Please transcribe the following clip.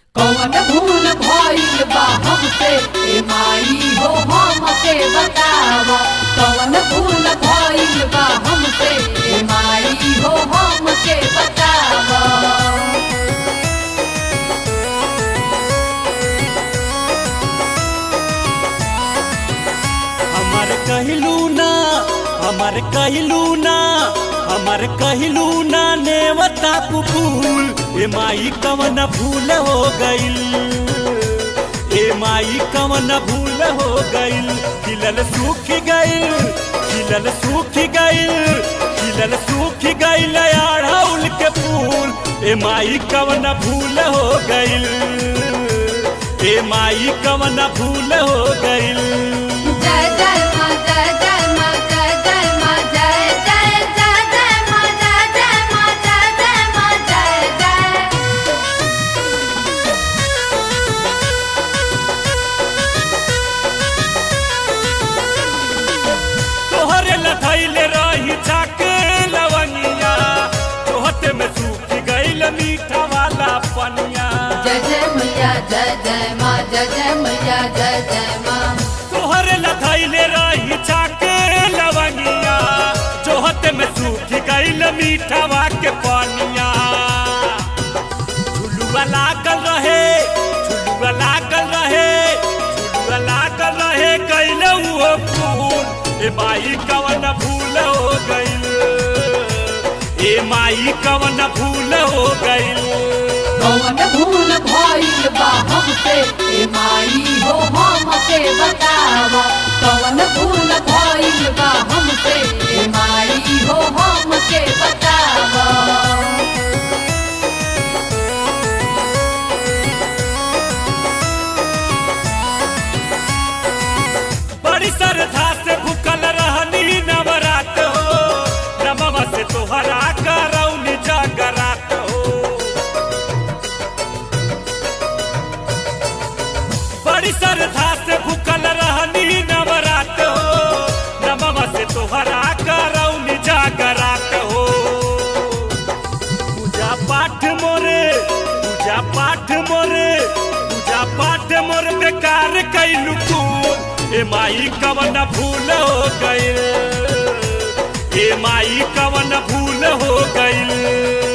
कौन भूल भइल बा हमसे ए माई हो हमके बतावा कौन भूल भइल बा हमसे ए माई हो हमके बतावा हमार कहलू ना हमार कहलू ना हमार कहलू ना नेवता कुकुल ए माई कवन भूल हो गइल ए माई कवन भूल हो गइल खिलल सूख गइल खिलल सूख गइल खिलल सूख गइल अड़हुल के फूल ए माई कवन भूल हो गइल ए माई कवन भूल हो गइल जय जय माँ जय जय माँ जय जय माँ जय जय जय जय माँ जय जय माँ जय जय माँ जय जय तोहरे लथैले रही छाक लवंगिया तोहते में सूख गइल मीठा वाला पनिया जय जय मैया जय जय माँ जय जय मैया जय जय माँ तोहरे लथैले रही छाक लवंगिया तोहते में सूख गइल मीठा वा के पनिया झुलुआ लागल रहे झुलुआ लागल रहे झुलुआ लागल रहे गइल वो फूल ए माई कवन भूल हो गइल ए माई कवन भूल हो गइल कौन भूल भइल बा हमसे ए माई हो हमके बतावा कौन भूल भइल बा हमसे ए माई हो हमके बतावा बड़ी श्रद्धा से भूखल रहनी नवरात हो नमवा से तोहरा करौनी जागरात हो बड़ी श्रद्धा से भूखल रहनी नवरात हो नमवा से तोहरा करौनी जागरात हो पूजा पाठ मोरे पूजा पाठ मोरे पूजा पाठ मोर बेकार कैलू तू ए माई कवन भूल हो गइल ए माई कवन भूल हो गइल